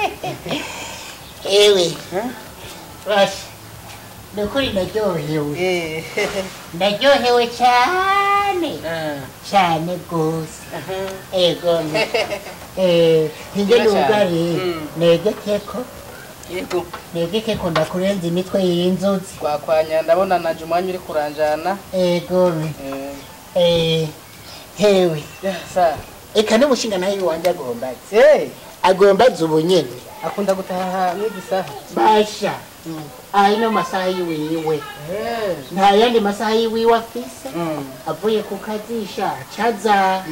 ewe basha ni ukuri naryohewe Eh. ndaryohewe cyane Ah. cyane rwose Aha. ego eh hinge Ngira cyane. nugari Mm. negekeko Yego. negekeko ndakurenza imitwe y'inzuzi Twakwanya ndabona naje umwanya uri kuranjana. ego Eh. eh hewe Ya, sa. eka n'umushinga nawe iwanjye agomba azi Eh. agomba azi ubu nyene Akunda gutaha mw'izi saha. basha ayi no masaha yiwiwe Eh. nta yandi masaha yiwiwe afise Mm. avuye ku kazisha caza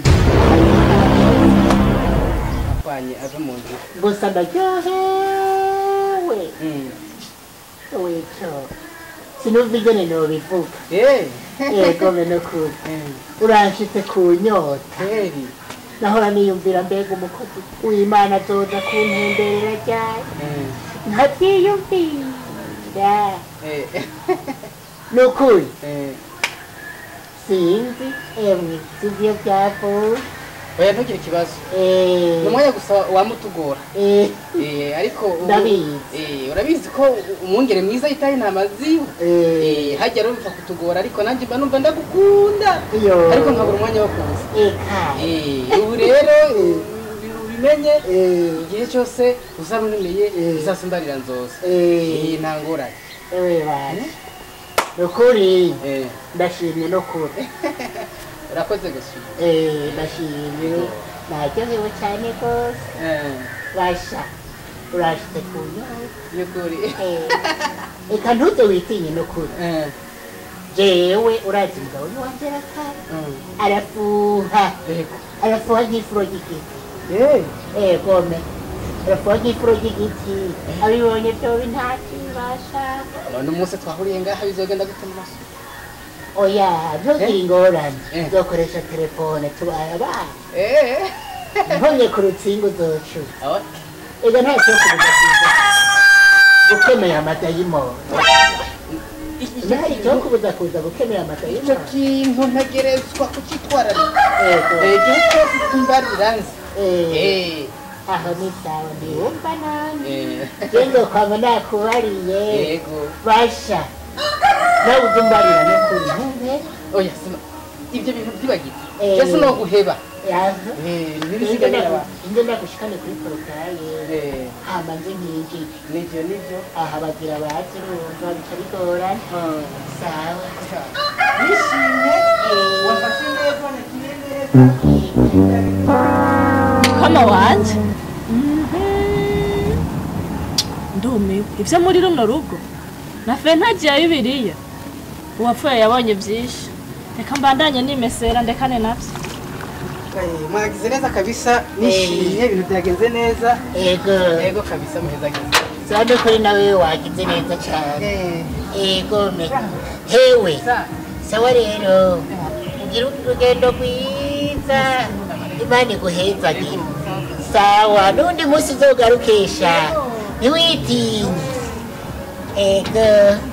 Akwanye ave mu nzira. gusa ndaryohewe Mm. wico sinumva ingene nobivuga Eh. yego bene kuri Eh. uranshitse ku nyota Kweli. nahora niyumvira mbega umukozi w'imana azoza kuntemberera ryari Eh. ntavyiyumvira Eh. ni ukuri Eh. sinzi emwe sivyo vyavuye Oya ntugire ikibazo. Eh, Ni umwanya gusa wamutugora. eh, Eh, ariko ubu- Ndabizi. Eh, urabizi ko umwungere mwiza yitaye intama ziwe. eh, Eh, hajya rero bipfa kutugora ariko nanjye mba numva ndagukunda. iyo Ariko nkabura umwanya wo kuza. eka Eh, ubu rero ubi- ubimenye eh, igihe cyose uzaba unemeye Eh. uzasumbarira nzoza. eh, Eh, nta ngorane. ewe bana ni ukuri Eh, ndashimye no kuri urakoze gusa. Eh, ndashimye naryohewe cyane rwose Eh, basha urashitse ku nyota y'ukuri. Eh, eka ntuze witinye no kuri Eh, jewe urazi umugabo niwanje arakara mm, arafuha yego. arafuha nk'ifuro ry'igiti Eh, Eh, gome arafuha nk'ifuro ry'igiti abibonye byoba ntakibasha none umunsi twahuriye ngaha bizogenda gute mu maso? oya ntugire ingorane Eh. uzokoresha telefone tubaye abana Eh, nkonye ku rutsinga uzocura awa- ega nta cyo kubuza kuza gukemera amadayimoni nta cyo kubuza kuza gukemera icyo amadayimoni kintu ntegerezwa kucyitwararika Ego. Eh, igihe cyose tumbarira nzi Eh, Eh, aho ni sawa ndiwumva nani eh, gendo kwaba nakubariye yego basha nawe uzumbarira no kuri ntumbe oya sima ibyo bintu byibagirwa Eh. cyose no guheba yaza Eh, ntibisigaye aba inge ndagushikane kuri porotaye Eh, hama nze nkigi nibyo nibyo aha bagira bazi urumva bica bigorana Hmm. sawa nishimye Eh, wafashe neza nakiye neza mukama wanje ndumiwe ibyo muri runo rugo na fe ntagiye bibiriya uwapfuye yabonye byinshi reka mbandanye nimesera ndekane nabyo Eh, mwagize neza kabisa nishimye ibintu byagenze neza ego yego kabisa muheza gize sande kuri nawe wagize neza cyane Eh, ego me hewe sa sawa rero ugira urugendo rwiza imana iguhezagire sawa n'undi munsi uzogarukisha ntiwitinye ego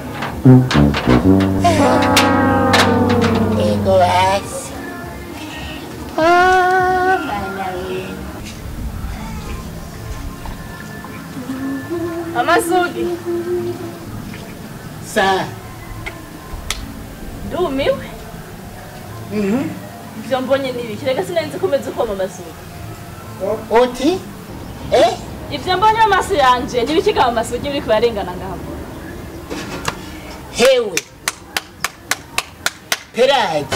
ego basi Ah, mana we. amasugi sa ndumiwe ibyo mbonye ni ibiki reka sinenzi komeza ukoma amasugi uti eh ibyo mbonye mu maso yanje ni ibiki kama amasugi biri kubarengana ngaho hewe peraji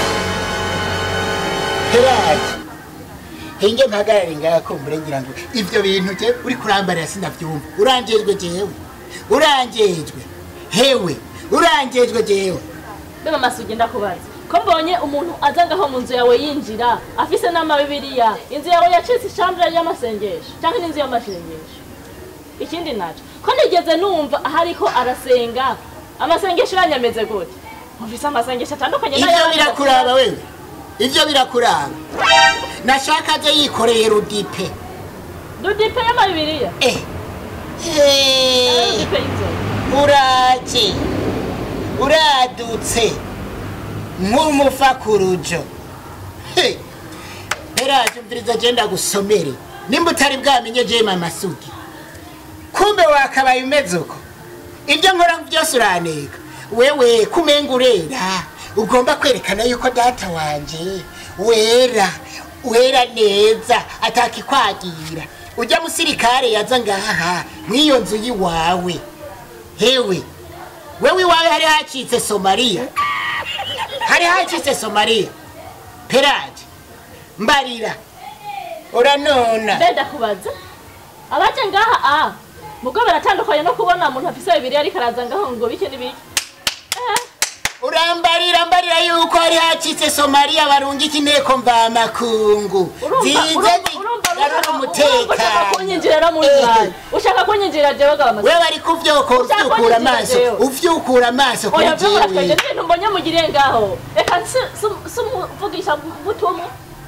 peraji hinge mpagarare ngaha kumbure ngira ngo ivyo bintu je uri kurambarira sinavyumva urangejwe jewe urangejwe hewe urangejwe jewe mbega amasugi ndakubaza ko mbonye umuntu aza ngaho mu nzu yawe yinjira afise n'amabibiriya inzu yawe yacitse ishambure y'amasengesho cyangwa n'inzu y'amasengesho ikindi naco ko nigeze numva aho ariko arasenga amasengesho yanyameze gute mufise amasengesho atandukanye ivyo n'ayandi. birakuraba wewe ivyo birakuraba nashaka aje yikoreye rudipe dudipe y'amabibiriya eh Eh, dudipe y'inzoga uraje uradutse nk'umufa ku rujo He, peraje umviriza je ndagusomere nimba utari bwamenye je mama sugi kumbe wakabaye umeze uko ibyo nkora byose uraneka wewe kumenga urera ugomba kwerekana yuko data wanje wera wera neza atakikwagira ujya musirikare yaza ngaha mw'iyo nzu y'iwawe hewe wewe iwawe hari hacitse somaliya hari hacitse somaliya peraje mbarira uranona mbe ndakubaza abaje ngaha a mugo baratandukanye no kubona umuntu afise bibiri ariko araza ngaho ngo bike n'ibiki Eh, urambarira mbarira yuko hari hacitse somaliya barungika inteko mvamakungu urumva zize urumva urumva zigarura urumva ushaka umutekano kunyinjirira muri Eh, mwanyu ushaka kunyinjirira jewe gabamaze wewe ari kuvyuka Ushaka uvyukura kunyinjira amaso jewe. uvyukura amaso kuri oya byo muratwenje jewe n'ibintu mbonye mugiriye ngaho reka sumuvugisha butumwa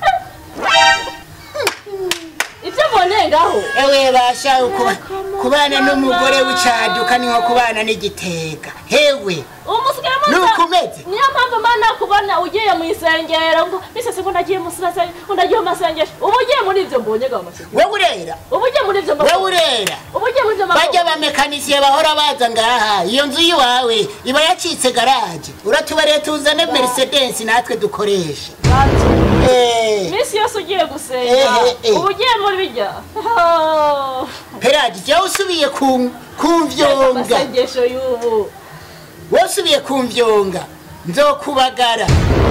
ibyo mboneye ngaho ewe basha kuba- Yego, kubana mama. n'umugore w'icaduka ni nko kubana n'igitega hewe umusigaye Nuko umeze? niyo mpamvu mana kubona ugiye mu isengero ngo bisese ngo ndagiye mu sirase ngo ndagiye mu masengesho uba ugiye muri ibyo mbonye gaho masengesho wewe urera uba ugiye muri ibyo wewe urera uba ugiye muri ibyo bajya bamekanisiye bahora baza ngaha iyo nzu y'iwawe iba yacitse garaje uratubareye tuzane mercedes natwe dukoresha Eh, iminsi yose ugiye gusenga Eh, eh, eh. uba ugiye muri bijya peraje jya usubiye ku- kumvyonga amasengesho y'ubu wowe usubiye kumvyonga nzokubagara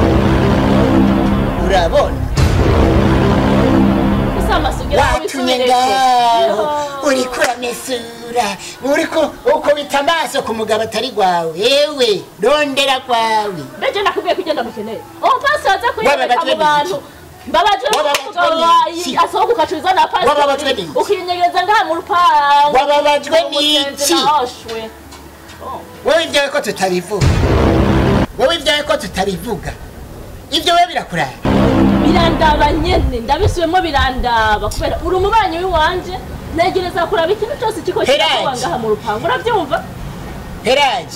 urabona gusa amasugira watumye ngaho uriko uramesura uriko ukubita amaso ku mugabo atari gwawe ewe rondera kwawe mbege nakubwiye kugenda mukeneye uwo pasi waza kuyereka Wababajwe mu bantu mbabajwe Wababajwe n'umugabo n'iki? wayi asohoka ukacuruza na Wababajwe pasi n'iki? ukinyegereza ngaha mu rupangu Wababajwe umugenzi n'iki? nahoshwe wowe ibyawe ko tutabivuga wowe ibyawe ko tutabivuga ibyo we birakurara birandaba nyene ndabisubiyemo birandaba kubera uri umubanyi w'iwanje negereza kuraba ikintu cyose kiko Peraji. kirakuba ngaha mu rupangu urabyumva peraji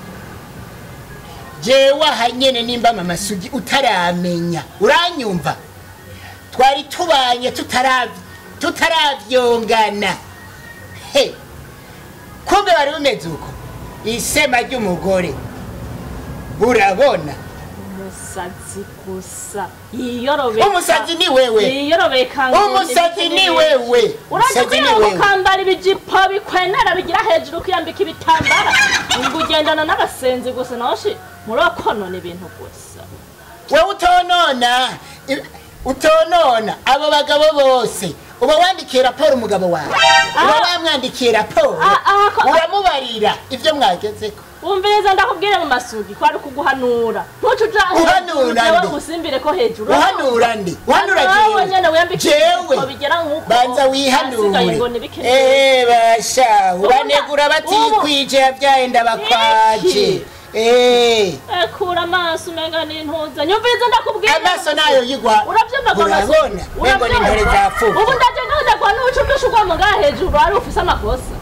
jewe aha nyene nimba mama sugi utaramenya uranyumva twari tubanye tutarav- tutaravyongana he kumbe wari bumeze uko isema ry'umugore urabona umusazi gusa yiyorobeka umusazi ni wewe yiyorobeka ngo umusazi n'ibiki ni n'ibiki. wewe urazi umusazi ni kugira ngo wewe ukambara ibijipo bikwenera bigira hejuru ukiyambika ibitambara ngo ugendana n'abasenzi gusa nawe shi murakonona ibintu gusa wowe utonona i- utonona abo bagabo bose uba wandikiye raporo umugabo wawe uba Ah. wamwandikiye raporo Ah, ah, ko- uramubarira ibyo mwagezeko wumviriza ndakubwire mu masugi kwari kuguhanura ntuce uja Uhanura jewe nde? ngusimbire ko hejuru uhanura ndi uhanura Nawe nyene wiyambike jewe ibintu bigera nk'uko banza hasigaye wihanure ngo nibike Eh, basha ubanegura ubu- batikwije yabyaye ndabakwaje Iki? Eh, kura amaso umenga n'intuza nyumviriza ndakubwira amaso nayo yigwa urabyumva ko amaso- urabona mengo ni intore urabyumva? zapfuye ubu ndaje ngahindagwa n'ubucucushu bwo mu ngaha hejuru ari ufise amakosa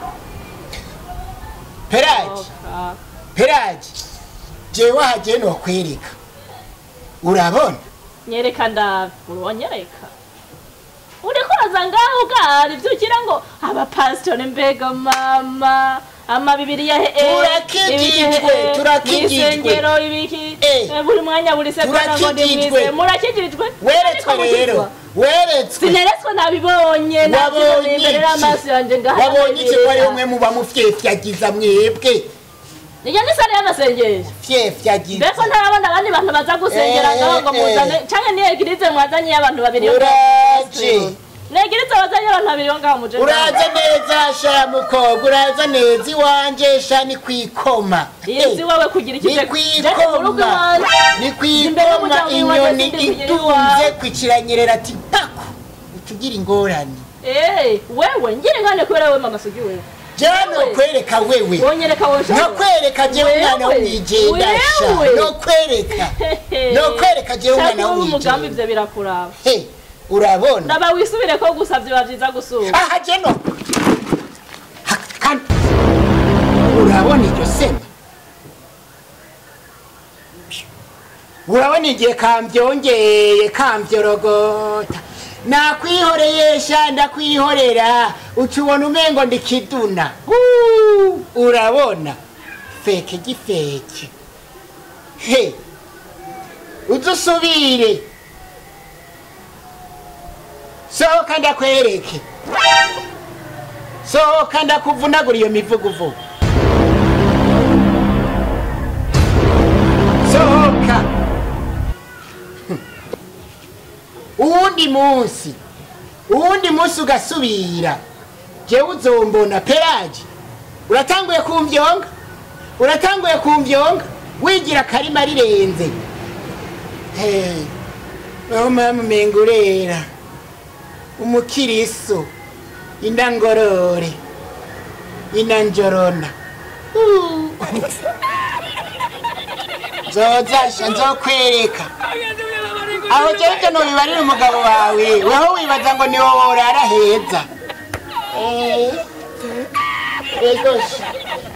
peraji peraji jewe hagiye nokwereka urabona nyereka ndabe uronyereka uriko uraza ngaho ugahari ibyo ugira ngo abapasitori mbega mama amabibiriya he Turakijijwe, turakijijwe. isengero ibiki Eh. eh, buri mwanya buri sekonda ngo Turakijijwe. nimwize murakijijwe weretswe Ariko rero mukizwa. weretswe sineretswe nabibonye nabyo wabonye imbere y'amaso yanjye ngaha wabonye iki ko ari umwe muba mufyefyagiza mwebwe iyo ni sare y'amasengesho fyefyagiza mbese ntarabona abandi bantu baza gusengera Eh, ngaho ngo eh. muzane canke ni egirize mwazanye y'abantu babiri yo uraje ni egirize wazanye abantu babiri yo ngaho muje uraza neza sha mukobwa uraza neza iwanje sha ni kwikoma izi wewe kugira ni ikije Jete mu rugo kwikoma iwanjye. ni Imbere kwikoma y'umuryango w'iwanjye inyoni sindi kugira itunze iwawe. kwikiranyerera ati paku utugira ingorane Eh, wewe ngira ingane kubera wewe mama sugi wewe jewe nokwereka wewe wonyereka wowe nokwereka jewe umwana Wewe, w'umwijenda sha wewe. nokwereka nokwereka jewe umwana umugambi w'umwijenda ivyo birakuraba he urabona ndaba wisubire ko gusa vyoba vyiza gusura aha jeno Ha- kan- urabona iryo sema urabona igihe kambyongeye kamvyorogota nakwihoreyesha ndakwihorera uca ubona umengo ndikiduna Huu, urabona feke gifeke he uze usubire sohoka ndakwereke sohoka ndakuvunagura iyo mivuguvugu sohoka uwundi munsi uwundi munsi ugasubira jewe uzombona peraje uratanguye kumvyonga uratanguye kumvyonga wigira akarima rirenze hey. aho mama umenga urera umukiriso indangorore inanjorona Uh. nzozasha nzokwereka aho jewe ivyo nobibarira umugabo wawe weho wibaza ngo niwo worara heza Eh, ego sha